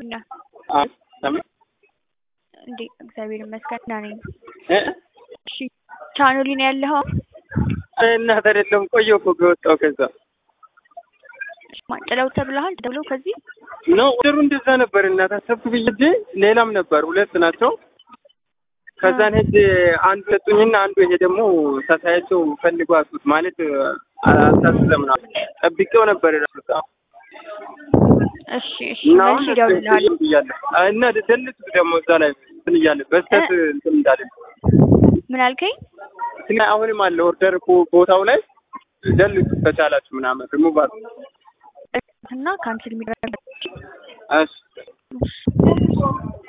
ነህ? አይ ለምን እንዴ እግዚአብሔር ይመስገን ደህና ነኝ። እ እሺ ቻኖሊ ነው ያለኸው? አይ እናት አይደለም ቆየሁ እኮ ከወጣሁ ከዛ ጥለው ተብለሃል? ተብለው ከዚህ ነው ወደሩ እንደዛ ነበር እናት አሰብኩ ብዬ ሂጄ ሌላም ነበር ሁለት ናቸው። ከዛን ሄጄ አንድ ሰጡኝና አንዱ ይሄ ደግሞ ሳሳያቸው ፈልጎ አጡት ማለት አልታስለም ነው ጠብቄው ነበር ራሱ እሺ እሺ እና መልሼ አሁን እደውልልሃለሁ። ብያለሁ እና ደልት ደግሞ እዛ ላይ እንትን እያለ በስተት እንትን እንዳለ ምን አልከኝ? እና አሁንም አለ ኦርደር እኮ ቦታው ላይ ደልቱ ከቻላችሁ ምናምን ሪሙቭ አድርጉ። እና ካንስል የሚደረግ እሺ